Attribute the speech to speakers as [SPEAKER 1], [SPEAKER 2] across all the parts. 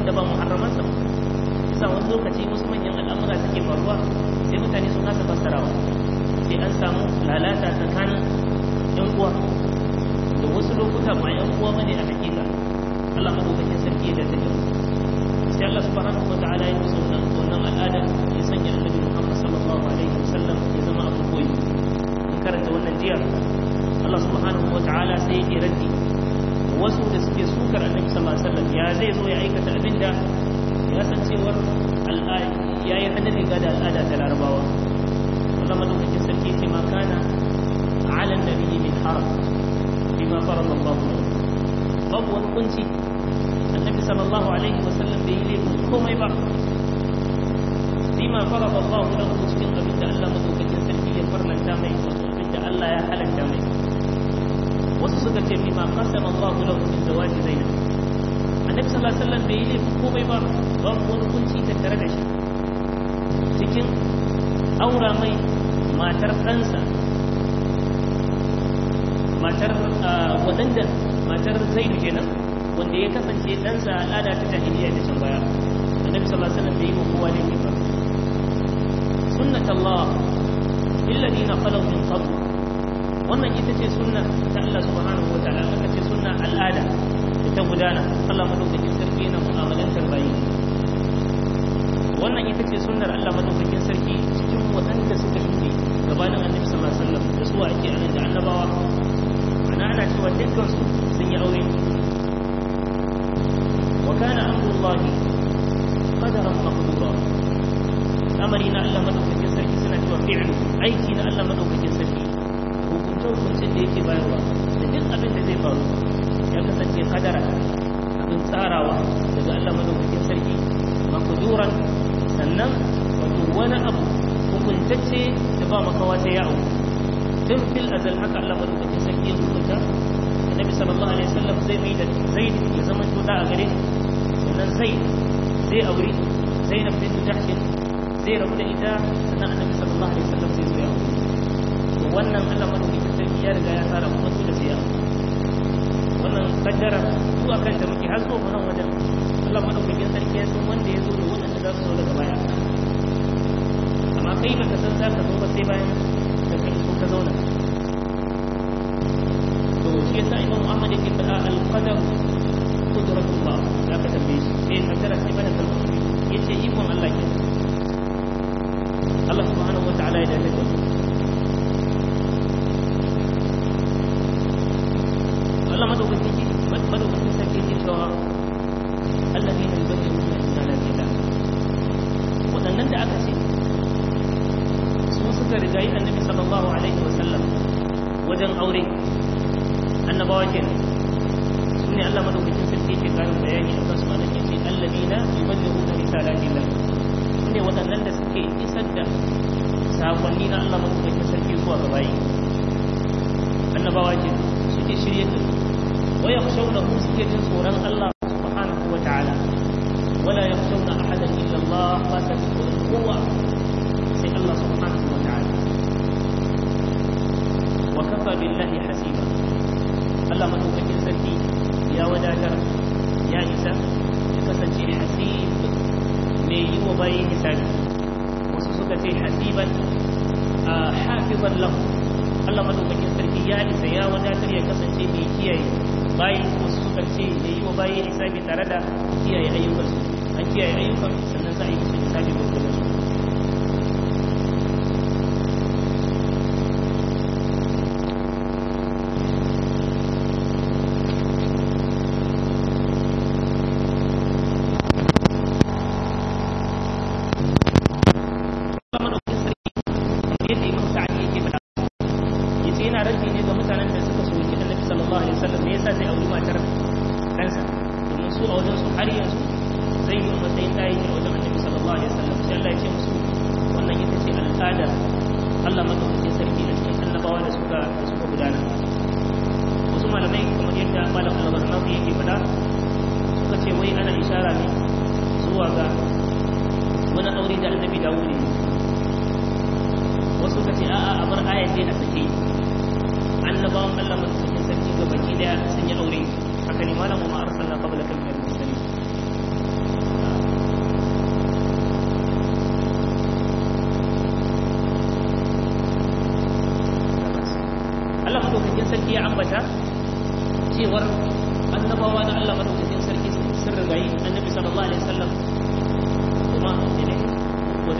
[SPEAKER 1] waɗanda ba muharramansa ba bisa wani lokaci wasu manyan al'amura suke faruwa sai mutane sun kasa fassarawa sai an samu lalata tsakanin yan uwa da wasu lokuta ba yan uwa bane a hakika Allah madaukakin sarki ya dace sai Allah subhanahu wa ta'ala ya musu wannan al'ada ya sanya annabi Muhammad sallallahu alaihi wasallam ya zama abu koyi in karanta wannan jiya Allah subhanahu wa ta'ala sai ya raddi wasu da suke sukar annabi sallallahu alaihi wasallam ya zai zo ya aikata abinda ya san cewar ya yi hannun riga da al'ada ta larabawa Allah madaukakin sarki ce ma kana ala nabiyyi min haram bima farada Allah babu wani kunci annabi sallallahu alaihi wasallam bai yi laifin komai ba bima farada Allah lahu cikin abin da Allah madaukakin sarki ya farlanta mai wato abin da Allah ya halatta mai wasu suka ce bima qasama Allah lahu min zawaji zainab annabi sallallahu alaihi wasallam bai yi laifin komai ba babu wani kunci tattare da shi cikin aura mai matar ɗansa matar waɗanda matar zaidu kenan wanda ya kasance ɗansa al'ada ta jahiliya da can baya annabi sallallahu alaihi wasallam bai yi wa kowa laifi ba sunnat Allah alladhina khalaw min qabl wannan ita ce sunna ta Allah subhanahu wa ta'ala aka ce sunna al'ada da ta gudana Allah madaukakin sarki yana mu'amalantar bayi wannan ita ce sunnar Allah madaukakin sarki cikin waɗanda suka shuɗe gabanin annabi sallallahu alaihi wasallam da su ake anan da annabawa ana ana cewa dukkan su sun yi aure wa kana amrullahi qadaran maqdura amari na Allah madaukakin sarki suna cewa fi'lu aiki na Allah madaukakin sarki hukunce hukuncin da yake bayarwa da duk abin da zai faru ya kasance kadara abin tsarawa daga Allah madaukakin sarki maqduran sannan wato wani abu hukuntacce da ba makawa sai ya auku tun fil azal haka Allah madaukakin sarki ya hukunta annabi sallallahu alaihi wasallam zai mai da zaid ya zama tuda a gare sannan zaid zai aure zainab bint jahsh zai rabu da ita sannan annabi sallallahu alaihi wasallam zai zo ya aure to wannan Allah madaukakin sarki ya riga ya tsara kuma su da sai ya wannan kaddara zuwa kanta muke har zo nan wajen Allah madaukakin sarki ya san wanda ya zo da wanda za su zo daga baya amma kai baka san za ka zo ba sai bayan da kai so ka zauna to shi yasa Imam Ahmad yake faɗa al-qadar qudratullah za ka tambaye shi eh kaddara sai bana kalmar yace ikon Allah ke Allah subhanahu wa ta'ala ya dace da Allah madaukakin madaukakin sarki yake cewa الذين يبلغون رسالات الله waɗannan da aka ce su suka rigayi annabi sallallahu alaihi wasallam wajen aure annabawa kenan su ne Allah madaukakin sarki ke karin bayani a kansu anan yace alladina yuballighuna risalatillah su ne waɗannan da suke isar da sakonni na Allah madaukakin sarki zuwa ga bayi annabawa kenan suke shirye da wa yakhshawnahu suke jin tsoron Allah وتعالى ولا يخشون أحدا إلا الله فسبحوا القوة سي الله سبحانه وتعالى وكفى بالله حسيبا الله من هو فكر سكي يا وداجر يا إسا يكسنشي حسيب مي وباي حسابي وسوسك حسيبا آه حافظا له Allah madaukakin sarki ya isa ya wadatar ya kasance mai kiyaye bayan wasu suka ce da yi wa bayan hisabi tare da kiyaye ayyukansu an kiyaye ayyukan sannan za a yi musu hisabi gurgurin su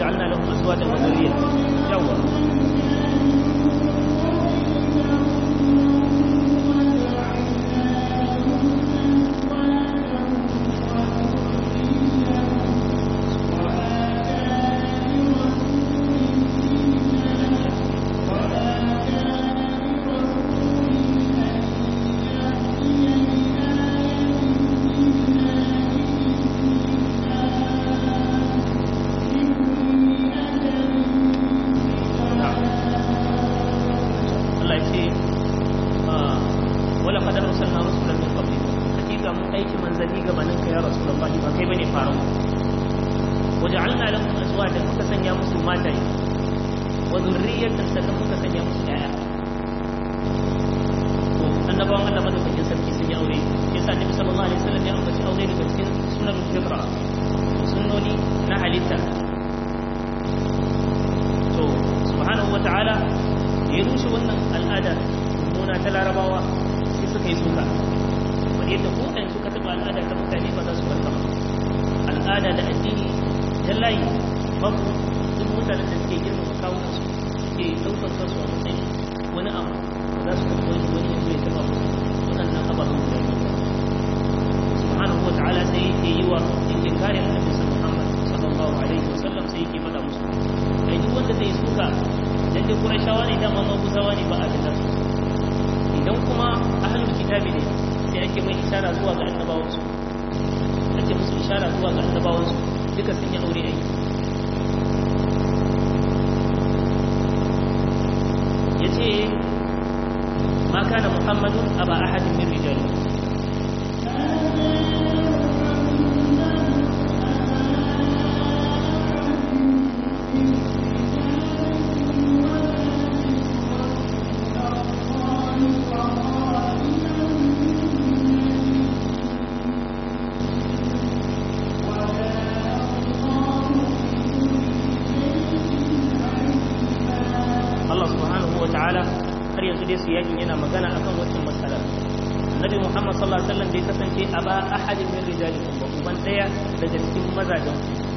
[SPEAKER 1] waja'alna lahum azwajan wa dhurriyya yawa Allah ya ce wala qad arsalna rusulan min qablik hakika mun aiki manzanni gabanin ka ya rasulullahi ba kai bane faru waja'alna lahum azwajan muka sanya musu mataye wa dhurriyyatan sannan muka sanya musu yaya to annabawan Allah madaukakin sarki sun yi aure yasa Nabi sallallahu alaihi wasallam ya ambaci aure daga cikin sunan fitra sunnoni na halitta to subhanahu wata'ala ya rushe wannan al'ada mummuna ta larabawa sai suka yi suka kamar yadda ko ɗan suka taɓa al'ada ta mutane ba za su karɓa al'ada da addini ta layi babu duk mutanen da suke girmama kawunan su suke ɗaukar kansu a matsayin wani abu za su karɓi wani wani yanzu ya taɓa musu waɗannan ababen guda biyu subhanahu wa ta'ala sai yake yi wa yake kare annabi Muhammad sallallahu alaihi wasallam sai yake faɗa musu kai duk wanda zai suka dan dai Qurayshawa ne dama maguzawa ne ba a da idan kuma ahlul kitabi ne sai ake mai ishara zuwa ga annabawan su ake musu ishara zuwa ga annabawan su duka sun yi aure ai yace ma kana muhammadun aba ahadin min rijalikum Allah subhanahu wa ta'ala har yanzu dai su yakin yana magana akan wannan matsala Nabi Muhammad sallallahu alaihi wasallam bai kasance a ba ahadin min rijalikum ba uban daya daga cikin mazajen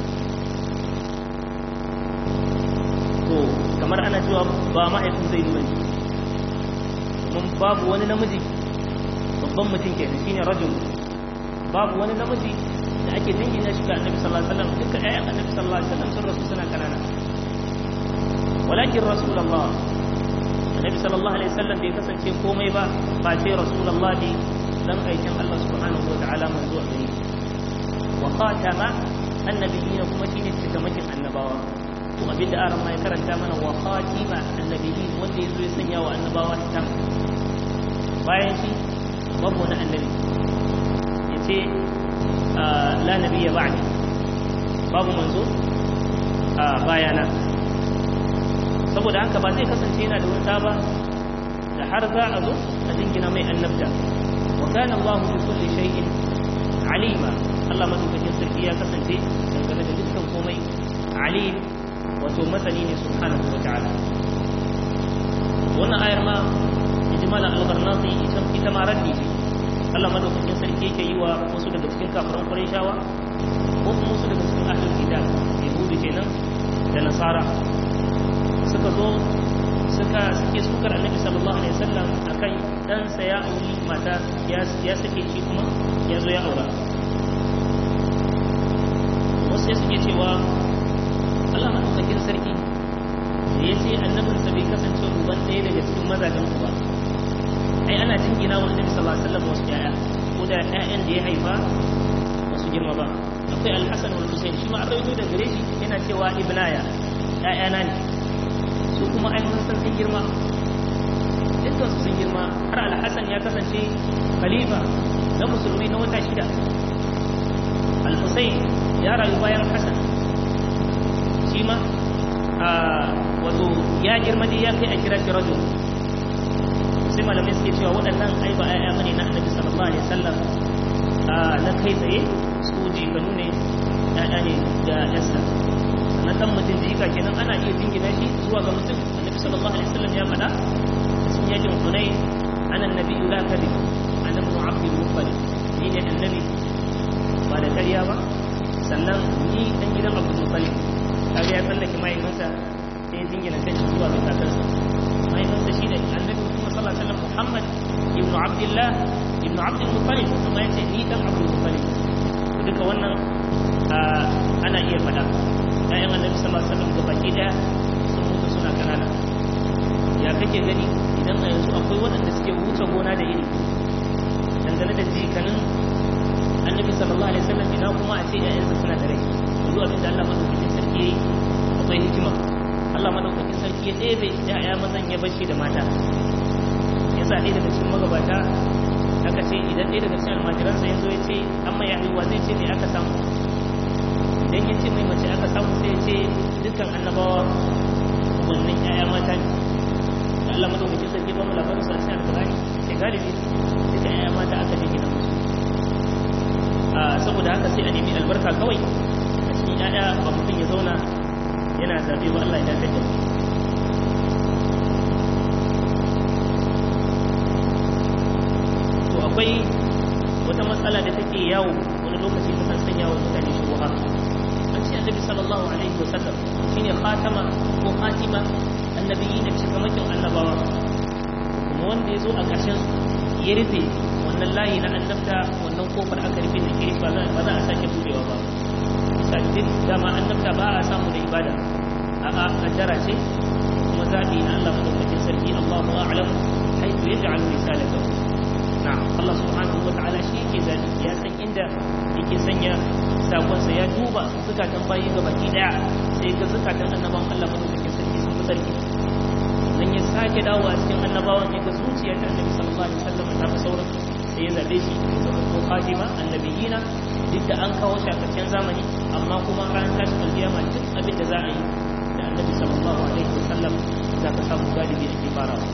[SPEAKER 1] to kamar ana cewa ba mahaifin zai bane mun babu wani namiji babban mutum kenan shine rajul babu wani namiji da ake dingina shi ga Annabi sallallahu alaihi wasallam duka ayyan Annabi sallallahu alaihi wasallam sun rasu suna kanana walakin rasulullah annabi sallallahu alaihi wasallam bai kasance komai ba ba ce rasulullah ne dan aikin Allah subhanahu wa ta'ala manzo a gare wa khatama annabiyina kuma shine cikamakin annabawa to abin da aran mai karanta mana wa khatima annabiyyin wanda yazo ya sanya wa annabawa ta bayan shi babu wani annabi yace la nabiyya ba'di babu manzo a bayana saboda haka ba zai kasance yana da wata ba da har za a zo a dingina mai annabta wa kana Allah bi kulli shay'in alima Allah madaukakin sarki ya kasance dangane da dukkan komai alim wato masani ne subhanahu wa ta'ala wannan ayar ma ijmalan al-qarnati ita ita ma raddi ce Allah madaukakin sarki yake yi wa wasu daga cikin kafiran Qurayshawa ko kuma wasu daga cikin ahlul kitab yahudu kenan da nasara suka zo suka suke sukar annabi sallallahu alaihi wasallam akan ɗansa ya auri mata ya sake shi kuma ya zo ya aura wasu ya suke cewa Allah maɗaukakin sarki da ya ce annabinsa bai kasance ruban ɗaya daga cikin mazajen ku ba ai ana jingina wa annabi sallallahu alaihi wasallam wasu ƴaƴa ko da ƴaƴan da ya haifa ba su girma ba akwai alhassan wal husain shi ma an rawaito da gare shi yana cewa ibnaya ƴaƴana ne su kuma ai mun san sun girma dukkan su sun girma har alhassan ya kasance khalifa na musulmi na wata shida al-husayn ya rayu bayan hassan shi ma wato ya girma dai ya kai a kira shi rajul sai malamai suke cewa waɗannan ai ba ayya bane na annabi sallallahu alaihi wasallam na kai tsaye su jikanu ne ya'ya ne da yasa na dan mutum jika kenan ana iya jingina shi zuwa ga mutum annabi sallallahu alaihi wasallam ya faɗa cikin yakin hunayn ana nabi la kadhib ana ibn abdul muttalib ni ne annabi ba da ƙarya ba sannan ni dan gidan abdul muttalib kaga ya tsallake mahaifinsa sai ya jingina kan shi zuwa ga kakansa mahaifinsa shi ne annabi kuma sallallahu alaihi wasallam muhammad ibn abdullah ibn abdul muttalib kuma ya ce ni dan abdul muttalib duka wannan ana iya faɗa ƴaƴan annabi sallallahu alaihi wasallam gabaki daya sun mutu suna kanana ya kake gani idan a yanzu akwai waɗanda suke wuce gona da iri dangane da jikanin annabi sallallahu alaihi wasallam ina kuma a ce ƴaƴansa suna da rai yanzu abin da Allah madaukakin sarki yayi akwai hikima Allah madaukakin sarki ya ɗebe ƴaƴa mazan ya bashi da mata yasa ɗaya daga cikin magabata aka ce idan ɗaya daga cikin almajiransa ya zo ya ce amma ya haihuwa zai ce me aka samu idan ya ce mai mace aka samu sai ya ce dukkan annabawa wannan ƴaƴa mata ne da Allah madaukakin sarki ba mu labarin su a cikin alƙur'ani ce galibi duka ƴaƴa mata aka je gidan musu saboda haka sai a nemi albarka kawai a cikin ƴaƴa ba mutum ya zauna yana zabe ba Allah ya dace da to akwai wata matsala da take yawo wani lokaci ta kan sanya wa mutane shubuha an ce annabi sallallahu alaihi wasallam shine khatama ko khatima annabiyyin cikamakin annabawa kuma wanda ya zo a ƙarshen ya rufe wannan layi na annabta wannan kofar aka rufe da ke ba za a sake budewa ba sabbin dama annabta ba a samu da ibada a'a kaddara ce kuma zaɓi na Allah madaukakin sarki Allahu a'lam haythu yaj'alu risalatahu na'am Allah subhanahu wa ta'ala shi yake zaɓi ya san inda yake sanya sakonsa ya duba zukatan bayi ga baki daya sai ga zukatan annabawan Allah madaukakin sarki sun fi sarki dan ya sake dawowa cikin annabawan ya ga zuciyar ta annabi sallallahu alaihi wasallam ta fi sauran sai ya zabe shi ko khatima annabiyina duk da an kawo shi a karshen zamani amma kuma ran tashin alkiyama duk abin da za a yi da annabi sallallahu alaihi wasallam za ka samu galibi ake farawa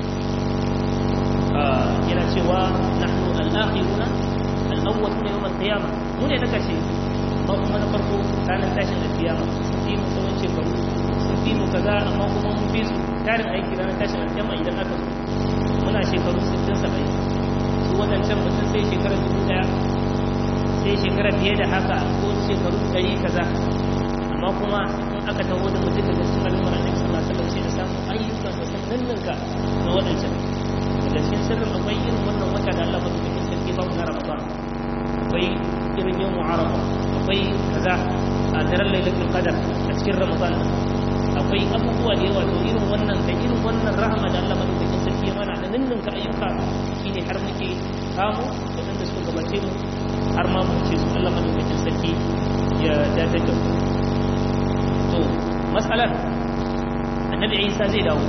[SPEAKER 1] yana cewa nahnu al-akhiruna al-awwaluna yawm al-qiyamah mu ne na kashe ba kuma na farko ranar tashin alkiyama sun fi mu tsawon shekaru sun fi mu kaza amma kuma mun fi su tarin aiki ranar tashin alkiyama idan aka zo muna shekaru 60 70 su wadancan mutum sai shekara dubu daya sai shekara fiye da haka ko shekaru 100 kaza amma kuma in aka taho da mutum daga cikin al'ummar annabi sallallahu alaihi wasallam sai da samu ayyukan da sun nanninka na wadancan da cikin sirrin akwai irin wannan wata da Allah madaukakin sarki ba mu na Ramadan akwai irin yin mu'arafa akwai kaza a daren lailatul qadar a cikin Ramadan akwai abubuwa da yawa to irin wannan da irin wannan rahama da Allah madaukakin sarki ya mana da ninninka ayyuka shine har muke samu da da suka gabace mu har ma mu ce su Allah madaukakin sarki ya dadar da mu to mas'alar annabi Isa zai dawo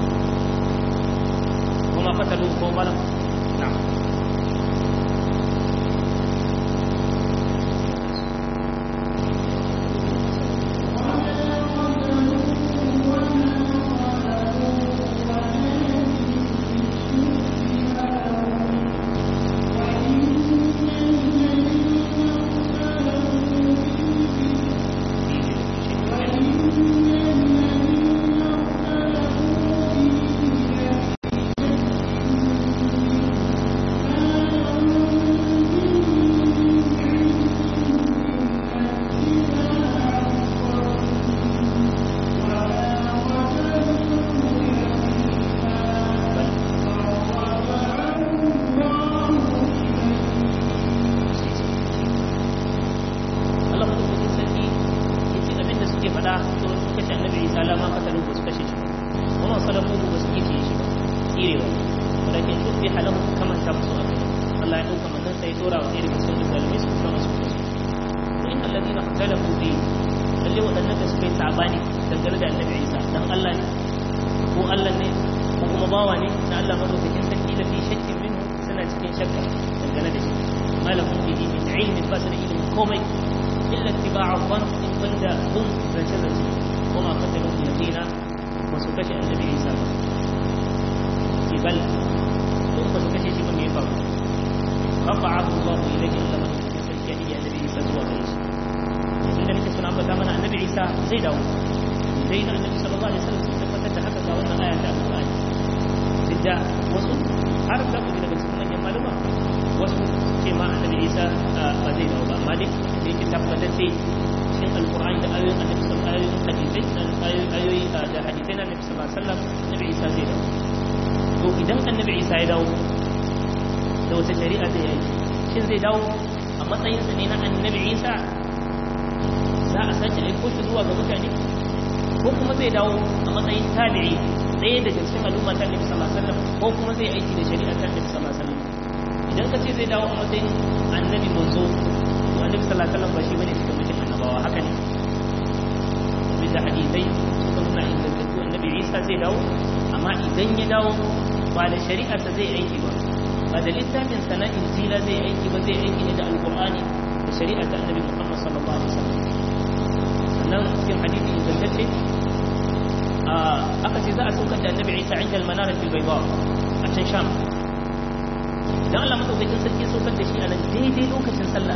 [SPEAKER 1] وما قتلوه وما ظلموا نعم zai dawo sai na annabi sallallahu alaihi wasallam sun tabbatar da haka ga wannan aya ta alqur'ani duk da wasu har da ku daga cikin manyan malama wasu ce ma annabi Isa ba zai dawo ba amma dai da yake tabbatar da cikin alqur'ani da ayoyin annabi sallallahu alaihi wasallam wasallam annabi isa zai dawo to idan annabi isa ya dawo da wata shari'a zai yi shin zai dawo a matsayinsa ne na annabi isa za a sace aiko shi zuwa ga mutane ko kuma zai dawo a matsayin tabi'i ɗaya daga cikin al'umma ta annabi sallallahu alaihi wasallam ko kuma zai aiki da shari'a ta annabi sallallahu alaihi wasallam idan ka ce zai dawo a matsayin annabi manzo to annabi sallallahu alaihi wasallam ba shi bane cikin mutum annabawa haka ne bisa hadisai suka nuna ingantattu annabi isa zai dawo amma idan ya dawo ba da shari'arsa zai aiki ba ba da littafin sa na injila zai aiki ba zai aiki ne da alqur'ani da shari'ar ta annabi muhammad sallallahu alaihi wasallam sannan cikin hadisi ingantacce aka ce za a saukar da annabi isa inda almanara fil bayda a can sham dan Allah madaukakin sarki saukar da shi a nan daidai lokacin sallah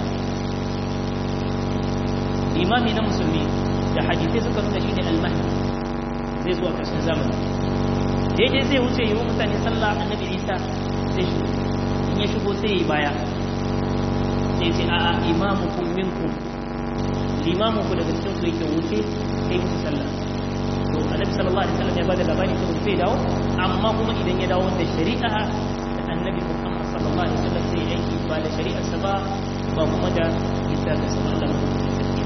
[SPEAKER 1] imami na musulmi da hadisai suka nuna shi ne almahdi zai zuwa ƙarshen zamani daidai zai wuce yi wa mutane sallah annabi isa zai shigo in ya shigo sai yi baya sai ce a'a imamu kun minkum limamu ku daga cikin ku yake wuce sai musu sallah to annabi sallallahu alaihi wasallam ya bada labari cewa zai dawo amma kuma idan ya dawo da shari'a da annabi muhammad sallallahu alaihi wasallam zai yanki ba da shari'ar sa ba ba kuma da isa da sallallahu alaihi wasallam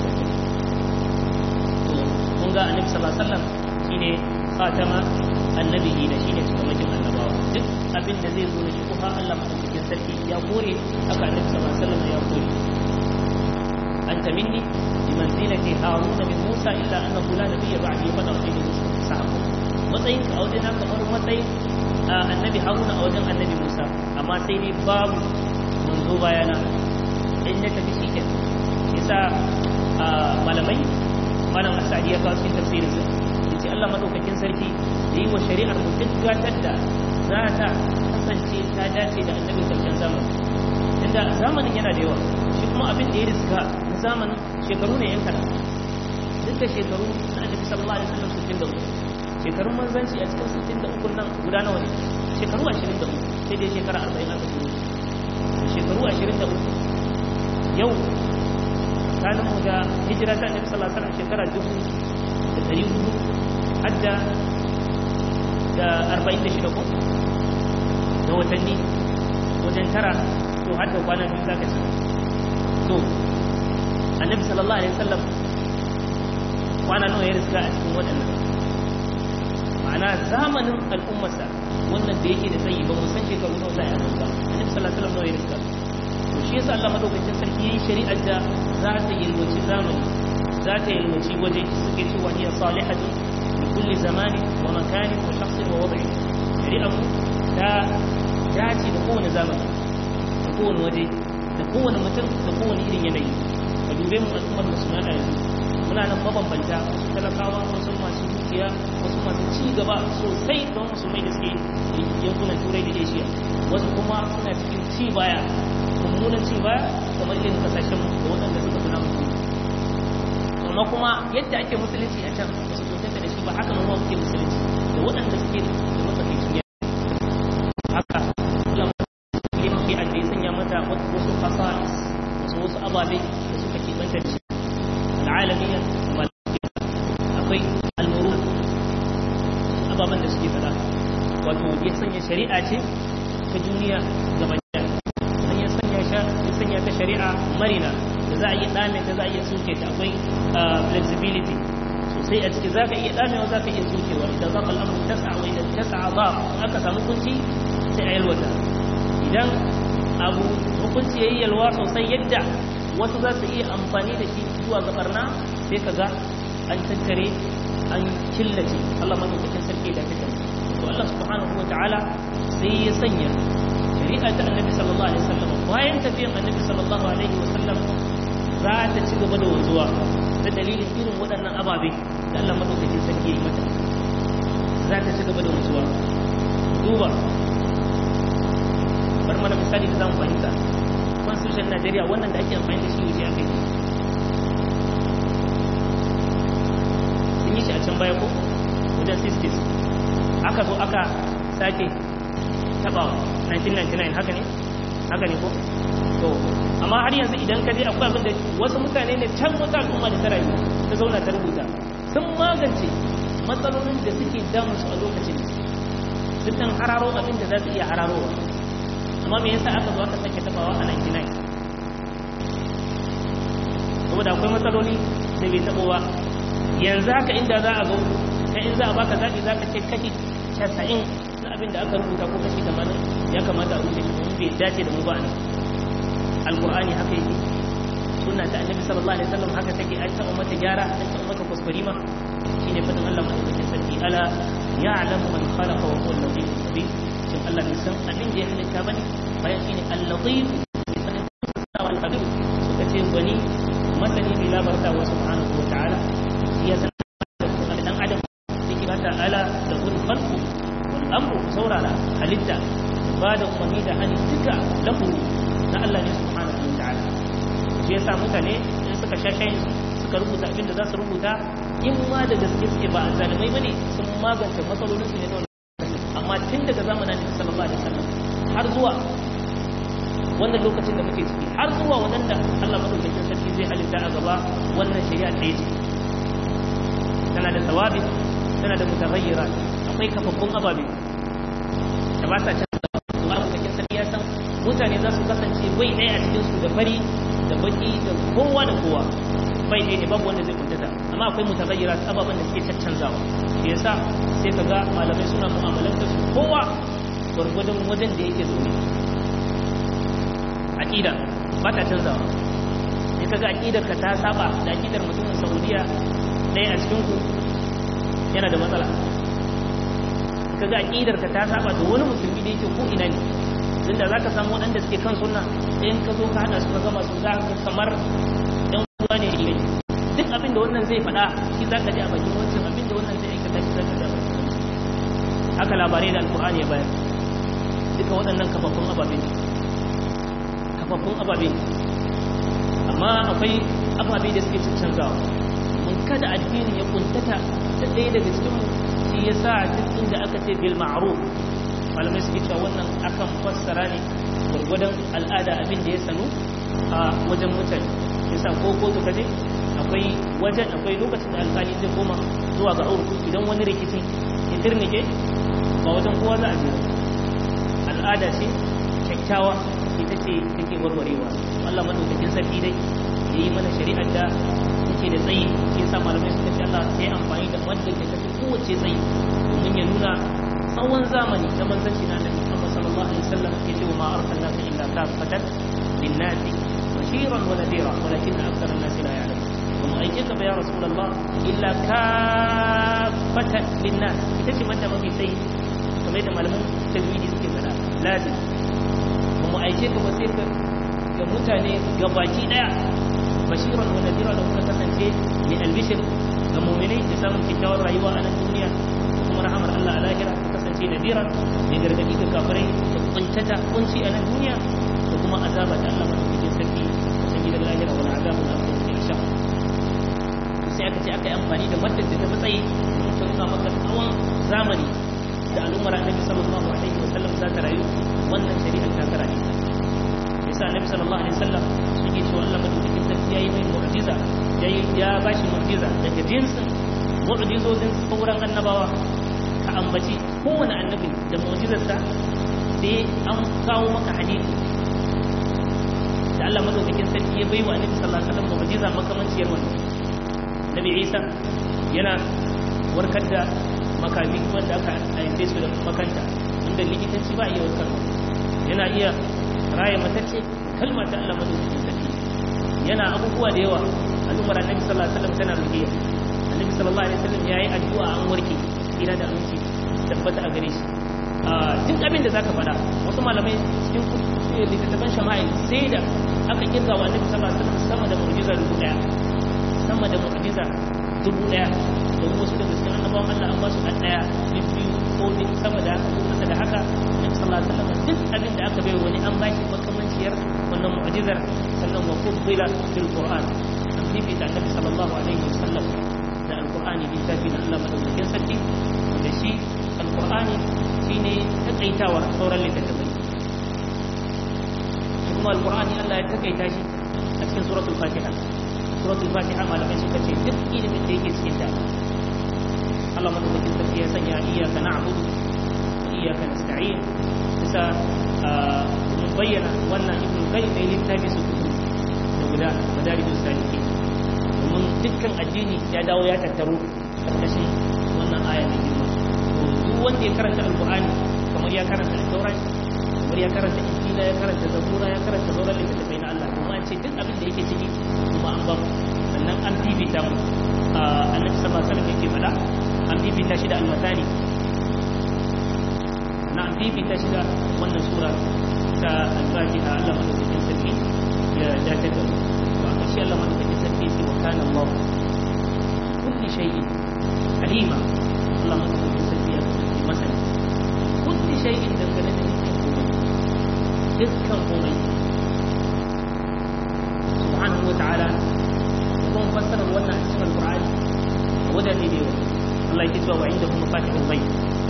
[SPEAKER 1] kun ga annabi sallallahu alaihi wasallam shine khatama annabiyi da shine cikamakin annabawa duk abin da zai zo da shubha Allah madaukakin sarki ya kore haka annabi sallallahu alaihi wasallam ya kore anta minni bimanzilati haruna min musa illa annahu la nabiyya ba'di fa nasibu sahabu matsayin ka auje na kamar matsayin annabi haruna a wajen annabi musa amma sai dai babu manzo bayana in ya tafi shi kenan yasa malamai malam asadi ya kawo cikin tafsirin sa yace Allah madaukakin sarki da yi wa shari'ar mu duk gatar da za ta kasance ta dace da annabi karshen zamani inda zamanin yana da yawa shi kuma abin da ya riska na zamanin shekaru ne yan kaɗan duk da shekaru na annabi sallallahu alaihi wasallam sittin da uku shekarun manzanci a cikin sittin da uku nan guda nawa ne shekaru ashirin da uku sai dai shekara arba'in aka turo shekaru ashirin da uku yau tsakanin mu da hijira ta annabi sallallahu alaihi wasallam shekara dubu da ɗari hudu hadda da arba'in da shida ko da watanni wajen tara to har da kwana biyu zaka ci to annabi sallallahu alaihi wasallam kwana nawa ya riska a cikin waɗannan ma'ana zamanin al'ummarsa wannan da yake da tsayi ba mu san shekaru nawa za a yi ba annabi sallallahu alaihi wasallam nawa ya riska to shi yasa Allah madaukakin sarki yayi shari'ar da za ta yalwaci zamani za ta yalwaci waje suke cewa hiya salihatu li kulli zamani wa makani wa shakhsin wa wad'i shari'ar mu ta dace da kowane zamani da kowane waje da kowane mutum da kowane irin yanayi ka dube mu al'ummar musulmai a yanzu muna nan mabambanta wasu talakawa wasu masu dukiya wasu masu ci gaba sosai don musulmai da suke yankunan turai da asia wasu kuma suna cikin ci baya mummunan ci baya kamar irin kasashen da waɗanda suka fi namu amma kuma yadda ake musulunci a can ba su kuntanta da shi ba haka nan muke musulunci da waɗanda suke da matsakaicin ya haka ya mafi adda ya sanya mata wasu fasa'is wasu wasu ababe da suka keɓanta da shi al'alamiyyar akwai almuru ababen da suke fada wato ya sanya shari'a ce ta duniya gaba ya sanya ta shari'a marina da za a iya dame da za a iya suke ta akwai flexibility sosai a ciki za ka iya damewa za ka iya sukewa idan za ka al'amuru ta sa'a wai da ta sa'a ba aka samu kunci sai a yalwata idan abu hukunci ya yi yalwa sosai yadda wasu za su iya amfani da shi zuwa ga barna sai ka ga an tattare an killace Allah madaukakin sarki da fitar to Allah subhanahu wa ta'ala sai ya sanya shari'a ta annabi sallallahu alaihi wasallam bayan tafiyan annabi sallallahu alaihi wasallam za ta ci gaba da wanzuwa ta dalilin irin waɗannan ababe da Allah madaukakin sarki ya yi mata za ta ci gaba da wanzuwa duba bar mana misali da zamu fahimta constitution Najeriya wannan da ake amfani da shi wuce a kai sun yi shi a can baya ko wajen 60s aka zo aka sake tabawa 1999 haka ne haka ne ko to amma har yanzu idan ka je akwai abin da wasu mutane ne can wata al'umma da ta rayu ta zauna ta rubuta sun magance matsalolin da suke damun su a lokacin sun dan hararo abin da za su iya hararowa amma me yasa aka zo aka sake tabawa a 99 saboda akwai matsaloli da bai tabo ba yanzu haka inda za a zo kai in za a baka zaɓi za ka ce kashi 90 na abin da aka rubuta ko kashi 80 ya kamata a rubuce shi kuma bai dace da mu ba ne alkur'ani haka yake sunna ta annabi sallallahu alaihi wasallam haka take an taɓa mata gyara an taɓa mata kuskure ma shine fadin Allah madaukakin sarki ala ya'lamu man khalaqa wa huwa al-latif al-khabir shin Allah bai san abin da ya halitta bane bayan shine al-latif bai san al-khabir suka ce bani masani bi labarta wa subhanahu wa ta'ala ya san dan adam yake bata ala da kun khalqu wal amru saurara halitta ba da umarni da hali duka lahu na Allah ne subhanahu wa ta'ala shi yasa mutane in suka shashayin suka rubuta abin da za su rubuta in ma da gaske suke ba zalimai bane sun magance matsalolin su ne na amma tun daga zamanin Annabi sallallahu alaihi wasallam har zuwa wannan lokacin da muke ciki har zuwa wadanda Allah madaukakin sarki zai halitta a gaba wannan shari'a ɗaya ce tana da tawabi tana da mutaghayyira akwai kafaffun ababe da ba sa canza Allah madaukakin sarki ya san mutane za su kasance bai ɗaya a cikin su da fari da baki da kowa da kowa bai ɗaya ne babu wanda zai kuntata amma akwai mutaghayyira ababen da suke caccanzawa shi yasa sai ka ga malamai suna mu'amalantar su kowa gwargwadon wajen da yake zaune aqida ba ta canzawa sai kaga aqidar ka ta saba da aqidar mutumin Saudiya ɗaya a cikin ku yana da matsala kaga aqidar ka ta saba da wani musulmi da yake ko ina ne tunda zaka samu waɗanda suke kan sunna sai in ka zo ka hada su ka gama su za ka kamar ɗan uwa ne ne duk abin da wannan zai faɗa shi za ka ji a bakin wancan abin da wannan zai aikata shi za ka ji a bakin haka labarai da alkur'ani ya bayar duka waɗannan kafaffun ababe ne kafaffun ababe amma akwai ababe da suke canzawa mun kada addini ya kuntata da ɗaya daga cikin shi ya sa duk inda aka ce bil ma'ruf malamai suke cewa wannan akan fassara ne gwargwadon al'ada abin da ya sanu a wajen mutane yasa ko kotu kaje akwai wajen akwai lokacin da alƙali zai koma zuwa ga aure idan wani rikicin ya tirnike ba wajen kowa za a je al'ada ce kyakkyawa ita ce take warwarewa Allah madaukakin sarki dai ya yi mana shari'ar da take da tsayi shi yasa malamai suka ce Allah sai amfani da wadda ke tafi kowace tsayi domin ya nuna tsawon zamani da manzanci na Annabi Muhammad sallallahu alaihi wasallam ya ce ma arsalnaka illa kafatan lin-nasi bashiran wa nadira walakin akthara an-nasi la ya'lamun kuma aike ka ba ya rasulullah illa kafatan lin-nas ita ce mata mafi tsayi kamar da malaman tajwidi suke fada lazim kuma aike ka ba sai ka ga mutane gabaki daya bashiran wa nadira da kuka kasance mai albishir ga mu'minai da samun kyakkyawar rayuwa a nan duniya kuma rahamar Allah a lahira ka kasance nadira mai gargadi ga kafirai da kuntata kunci a nan duniya da kuma azaba da Allah madaukakin sarki ta gidan lahira wal azabul akhir insha sai aka ce aka yi amfani da maddar da ta fi tsayi don ta nuna maka tsawon zamani da al'ummar annabi sallallahu alaihi wa sallam za ta rayu wannan shari'ar ta kara ne yasa annabi sallallahu alaihi wa sallam suke cewa Allah madaukakin sarki yayi mai mu'jiza yayi ya bashi mu'jiza daga jinsin mu'jizozin sauran annabawa ka ambaci kowane annabi da mu'jizarsa sai an kawo maka hadisi da Allah madaukakin sarki ya bai wa annabi sallallahu alaihi wa sallam mu'jiza makamanciyar wannan nabi Isa yana warkar da makami wanda aka haife su da makanta inda likitanci ba iya warkar yana iya raya matacce kalma ta Allah madaukakin sarki yana abubuwa da yawa al'ummar annabi sallallahu alaihi wasallam tana rukiya annabi sallallahu alaihi wasallam yayi addu'a an warke ina da aminci tabbata a gare shi duk abin da zaka faɗa wasu malamai cikin littattafan shama'il sai da aka kirga wa annabi sallallahu alaihi wasallam sama da mu'jiza dubu daya sama da mu'jiza dubu daya da wasu daga cikin annabawan Allah an ba su ɗan ɗaya biyu ko sama da haka ko kasa da haka na sallallahu alaihi wasallam duk abin da aka bai wani an ba shi makamanciyar wannan mu'jizar sannan wa fudila fil qur'an an bibita annabi sallallahu alaihi wasallam da alqur'ani littafi na Allah madaukakin sarki da shi alqur'ani shine takaitawar sauran littattafai kuma alqur'ani Allah ya takaita shi a cikin suratul fatiha suratul fatiha malamai suka ce duk ilimin da yake cikin ta Allah madaukakin sarki ya sanya iyyaka na'budu iyyaka nasta'in bisa mun bayyana wannan ibnu qayyim ne littafi su da guda madarijus salihin domin dukkan addini ya dawo ya tattaro karkashin wannan aya mai girma to duk wanda ya karanta alqur'ani kamar ya karanta taurat kamar ya karanta injila ya karanta zabura ya karanta sauran littattafai na Allah kuma an ce duk abin da yake ciki kuma an ba mu sannan an bibita mu annabi sallallahu alaihi wasallam yake faɗa an bibita shi da almatani na an bibita shi da wannan sura ta al-fatiha Allah madaukakin sarki ya dace da to aka shi Allah madaukakin sarki ya ce wa kana Allah kulli shay'in alima Allah madaukakin sarki ya ce masani kulli shay'in dangane da dukkan komai subhanahu wa ta'ala kuma fassarar wannan cikin alqur'ani wajen ne da yawa Allah yake cewa wa inda kuma fatihul ghaib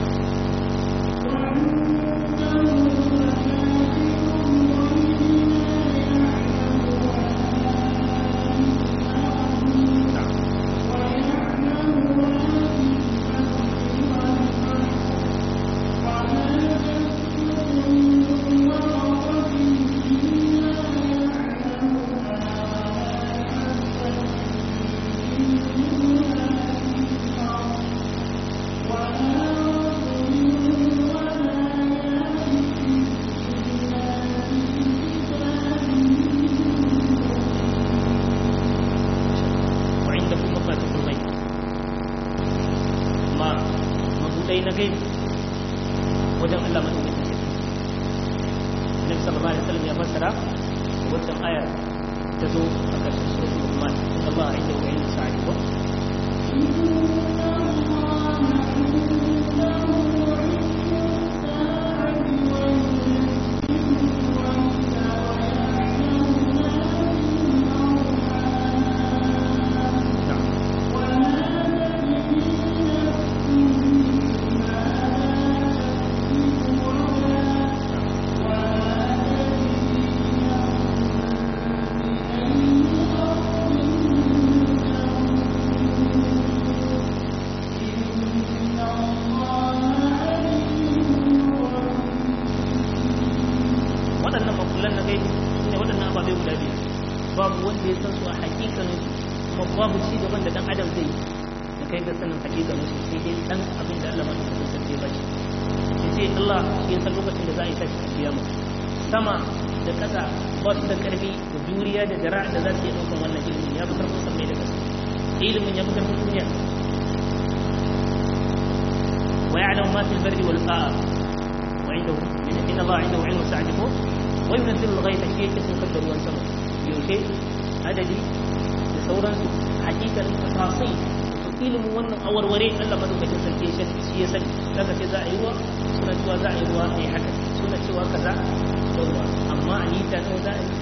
[SPEAKER 1] ويعلم ما في البر والبحر وعنده إن الله عنده علم الساعة فوق وينزل الغيث شيء اسمه قدر وانسمه يوشي عددي لثورا حقيقة تفاصيل ilimin wannan awarware Allah madaukakin sarki shi ya sani daga ce za a yi ruwa suna cewa za a yi ruwa ne haka suna cewa kaza yawa amma a nita ne za a yi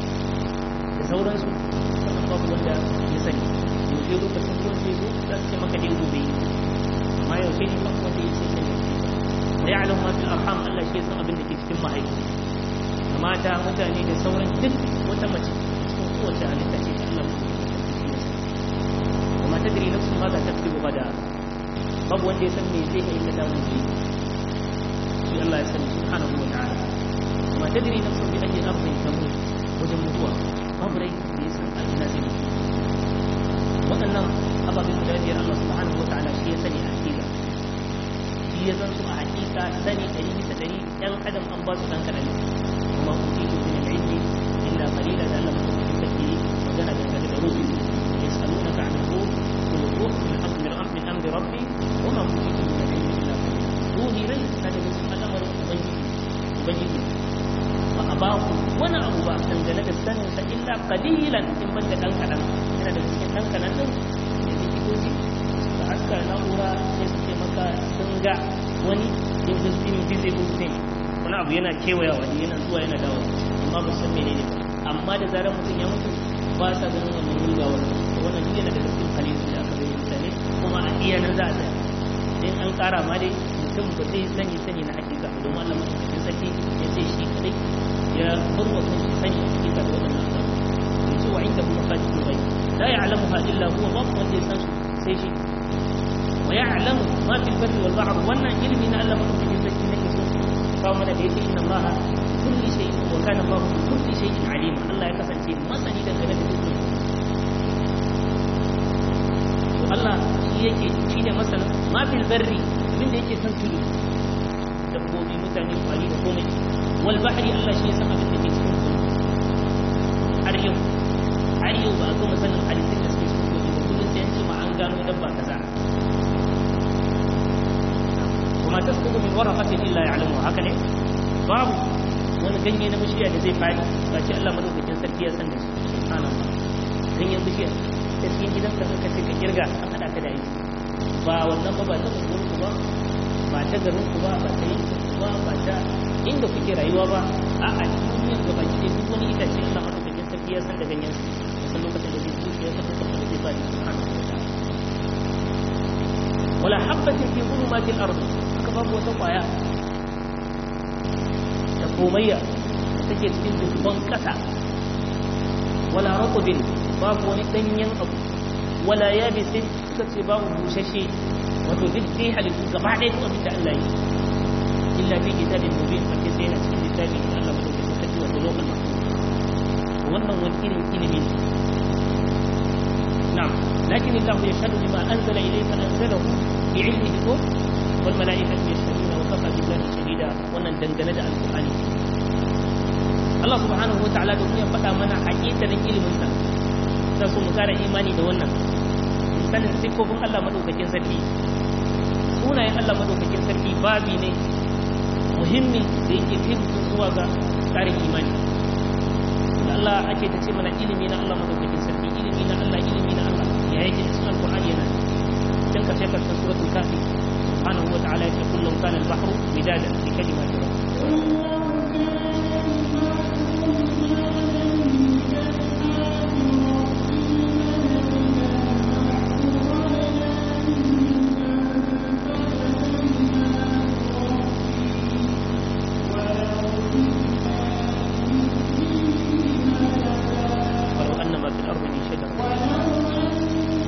[SPEAKER 1] da sauransu wannan babu wanda ya sani yaushe lokacin ruwan zai zo za su ce maka dai gobe amma yaushe ne babu wanda ya sani wa ya'lamu ma fil arham Allah shi ya san abin da ke cikin mahaifa mata mutane da sauran duk wata mace cikin kowace halitta ce ta Allah kuma tadri nafsu ma za ta fi gada babu wanda ya san me zai yi kada mun yi shi Allah ya sani subhanahu wa ta'ala kuma tadri nafsu bi ayyi ardin tamut wajen mutuwa babu rai da ya san a ina zai mutu waɗannan ababen guda biyar Allah subhanahu wa ta'ala shi ya sani a hakika shi ya san su a hakika sani ɗari bisa ɗari ɗan adam an ba su ɗan kaɗan kuma ku ci su min ilmi illa qalila da Allah mutum take magana dangane da ruhi يسألونك عن الروح قل الروح من أمر من أمر من أمر ربي وما أوتيت من العلم إلا قليلا روحي ليس هذا من الأمر أبيه فأباه وأنا أبو بكر دنجل السنة إلا قليلا إن بدك أنك أنا أنا دنجل أنك أنا يجي كذي فأذكر نورا يسكي مكا سنجا wani in sun tsini bize uzne wani abu yana kewaya wani yana zuwa yana dawo amma ba san menene amma da zarar mutum ya mutu ba sa ganin wannan rugawar wannan duk yana da cikin halittu da aka bayyana mutane kuma a iya nan za a tsaya in an kara ma dai mutum ba zai sani sani na hakika ba domin Allah mutum saki ya ce shi kadai ya bar wa kan sani hakika da wannan abu ya ce wa inda kuma fatihu bai la ya'lamuha illa huwa ba wanda ya san su sai shi wa ya'lamu ma fil barri wal bahr wannan ilimi na Allah madaukakin sarki nake so kawo mana da yake inna Allah kulli shay'in wa kana Allah kulli shay'in alima Allah ya kasance masani dangane da dukkan to Allah shi yake shi ne masanin ma fil barri abin da yake san tudu dabbobi mutane kwari da komai wal bahri Allah shi ya san abin da ke cikin tudu har yau har yau ba a gama sanin halittun da suke cikin tudu ba kullum sai an ce ma an gano dabba kaza kuma tasqutu min waraqatin illa ya'lamu haka ne babu wani ganye na bishiya da zai fadi ba ce Allah madaukakin sarki ya san da shi subhanallah ganyen bishiya ta cikin gidanka suka ce ka kirga a hada ka da aiki ba wannan ba ba ta unguwarku ba ba ta garinku ba ba ta yankin ba ba ta inda kuke rayuwa ba a a duniyar gaba ki duk wani itace Allah madaukakin sarki ya san da ganyen su ya san lokacin da zai zuciya ya san lokacin da zai fadi subhanahu wa ta'ala wala habbatin fi zulumatil ardh haka babu wata kwaya da komayya take cikin dubban kasa wala raqabin babu wani danyen abu wala yabisin suka ce babu bushashe wato duk dai halittu gaba ɗaya duk abin da Allah yi illa fi kitabin mubin a ke sai na cikin littafi da Allah madaukakin sarki wato lokal wannan wani irin ilimi ne na'am lakin Allah yashhadu bima anzala ilayka anzalahu bi ilmihi ko wal malaikatu yashhaduna wa kafa billahi shahida wannan dangane da alqur'ani Allah subhanahu wa ta'ala domin ya faɗa mana haƙiƙanin ilimin sa sai su mu kara imani da wannan sanin siffofin Allah madaukakin sarki sunayen Allah madaukakin sarki babi ne muhimmi da yake kai zuwa ga tsarin imani da Allah ake ta ce mana ilimi na Allah madaukakin sarki ilimi na Allah ilimi na Allah ya yake cikin alqur'ani yana dan ka ce karshen suratul kafi subhanahu wa ta'ala yake kullum kana al-bahru midadan bi kalimati ولو أن ما في الأرض من شجر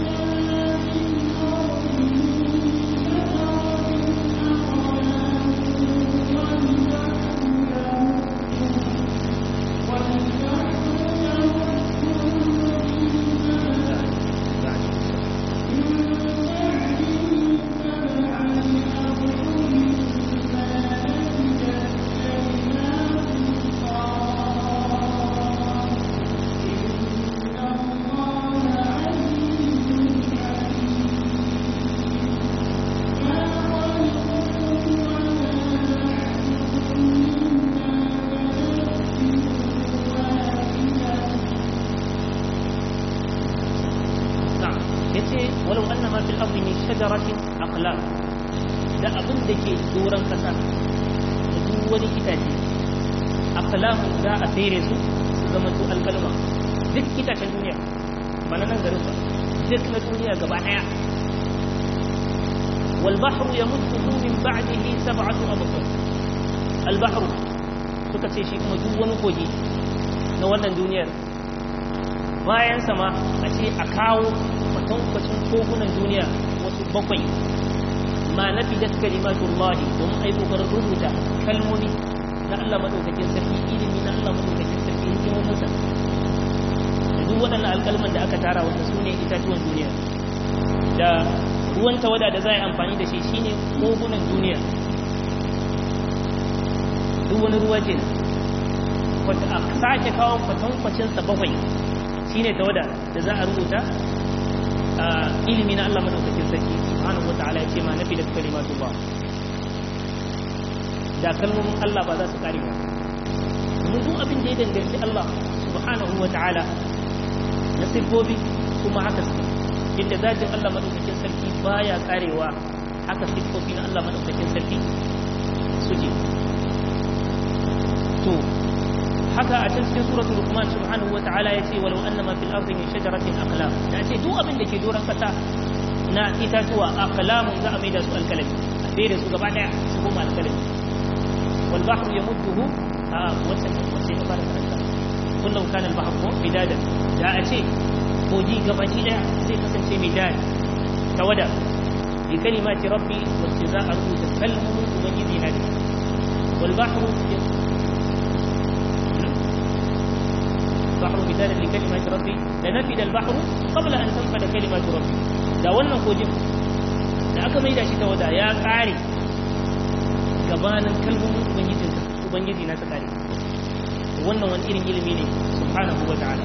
[SPEAKER 1] na'am yace walau anna ma fil ardi min shajaratin aqlam da abin da ke doron kasa da duk wani itace aqlam za a tsere su su zama su alkalma duk itacen duniya ba na nan garin ba duk na duniya gaba daya wal bahru yamudduhu min ba'dihi sab'atu abqar al bahru suka ce shi kuma duk wani kogi na wannan duniyar bayan sama a ce a kawo kwatankwacin kogunan duniya wasu bakwai ma na fi da kalimatun lahi domin ai kokarin rubuta kalmomi na Allah madaukakin sarki ilimi na Allah madaukakin sarki hikimominsa da duk waɗannan alkalman da aka tara wanda su ne itatuwan duniya da ruwan tawada da za a yi amfani da shi shine kogunan duniya duk wani ruwa ke wata a sake kawo kwatankwacinsa bakwai shine tawada da za a rubuta ilimi na Allah madaukakin sarki subhanahu wataala ya ce ma nafi da kalimatu ba da kalmomin Allah ba za su kare ba domin duk abin da ya danganci Allah subhanahu wataala na siffofi kuma haka su inda zatin Allah madaukakin sarki baya karewa haka siffofi na Allah madaukakin sarki suke to haka a cikin suratul luqman subhanahu wa ta'ala yace walau annama fil ardi min shajaratin aqlam da ce duk abin da ke doran kasa na itatuwa aqlam za a maida su alkalami a fere su gaba daya su koma alkalami wal bahru yamudduhu a wata wace ta fara karanta kullum kana al bahru midadan da a ce koji gabaki daya zai kasance midad tawada bi kalimati rabbi wacce za a rubuta kalmomin ubangiji na da wal bahru bahru bidan li kalimati rabbi da nafida al bahru qabla an tanfada kalimatu rabbi da wannan kojin da aka maida shi ta wada ya kare gabanin kalmomin ubangijinka ubangiji na ta kare wannan wani irin ilimi ne subhanahu wa ta'ala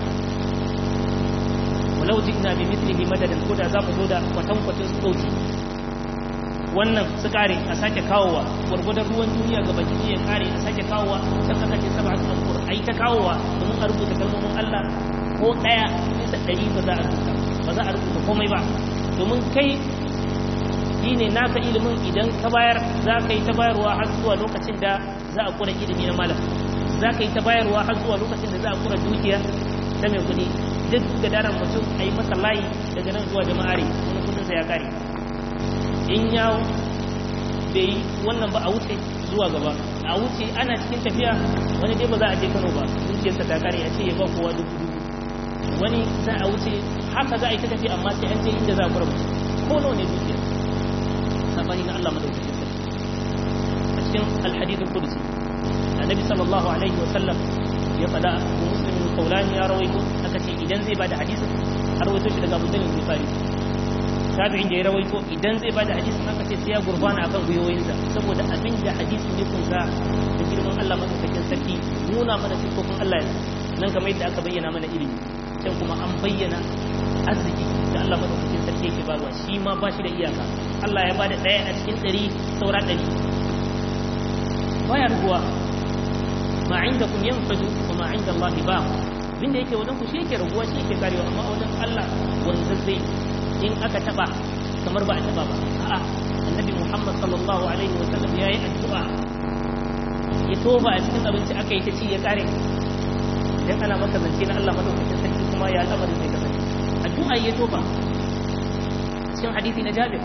[SPEAKER 1] walau ji'na bi mithlihi madadan ko da za mu zo da kwatankwacin sauti wannan su kare a sake kawowa gwargwadon ruwan duniya ga baki ya kare a sake kawowa can aka ce saba su alkur a yi ta kawowa domin a rubuta kalmomin Allah ko ɗaya bisa ɗari ba za a rubuta ba za a rubuta komai ba domin kai shi ne naka ilimin idan ka bayar za ka yi ta bayarwa har zuwa lokacin da za a kura ilimi na malam za ka yi ta bayarwa har zuwa lokacin da za a kura dukiya ta mai kuɗi duk da daren mutum a yi masa layi daga nan zuwa jama'are wani kudinsa ya kare in ya bai yi wannan ba a wuce zuwa gaba a wuce ana cikin tafiya wani dai ba za a je kano ba dukiyarsa ta kare a ce ya ba kowa dubu dubu wani za a wuce haka za a yi ta tafiya amma sai an je inda za a kura mutum ko nawa ne dukiya sabani na Allah madaukakin sarki a cikin alhadithul qudsi annabi sallallahu alaihi wa sallam ya fada Abu Muslim al-Qawlani ya rawaito aka ce idan zai bada hadisin har rawaito shi daga Abu Dawud al-Bukhari tabi'in da ya rawaito idan zai bada hadisin aka ce sai ya gurbana akan guyoyinsa saboda abin da hadisin ya kunsa da girman Allah madaukakin sarki nuna mana sifofin Allah nan kamar yadda aka bayyana mana ilimi can kuma an bayyana arziki da Allah madaukakin sarki yake barwa shi ma ba shi da iyaka Allah ya bada ɗaya a cikin ɗari saura ɗari baya rubuwa ma inda kun yanfadu wa ma inda Allah ba abinda yake wajen ku shi yake raguwa shi yake karewa amma wajen Allah wanda zai in aka taba kamar ba a taba ba a'a annabi Muhammad sallallahu alaihi wa sallam yayi addu'a ya toba a cikin abinci aka yi ta ci ya kare idan ana maka zance na Allah madaukakin sarki kuma ya al'amarin zai kasance addu'a ya toba cikin hadisi na Jabir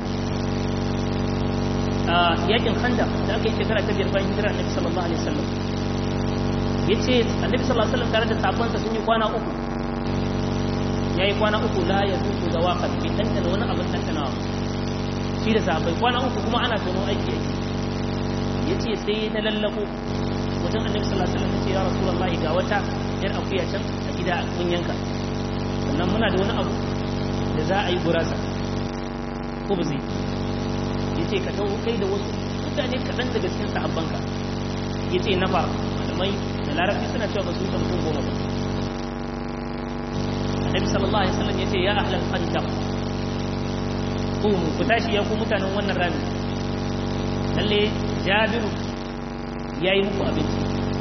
[SPEAKER 1] a yakin Khanda da aka yi shekara ta biyar bayan hijira Annabi sallallahu alaihi wasallam yace Annabi sallallahu alaihi wasallam tare da sahabbansa sun yi kwana uku yayi kwana uku la ya zuku da waqan bi tantana wani abin tantanawa shi da sahabbai kwana uku kuma ana tono aiki yake yace sai na lallako wajen Annabi sallallahu alaihi wasallam yace ya Rasulullahi ga wata yar akuya can a gida mun yanka sannan muna da wani abu da za a yi gurasa ko ba zai ya ce ka taho kai da wasu mutane kaɗan daga cikin sahabbanka ya ce na fara malamai da larabci suna cewa ba su wuce mutum goma ba annabi sallallahu alaihi wasallam ya ce ya ahlal khandaq qumu ku tashi ya ku mutanen wannan rami lalle jabiru yayi muku abinci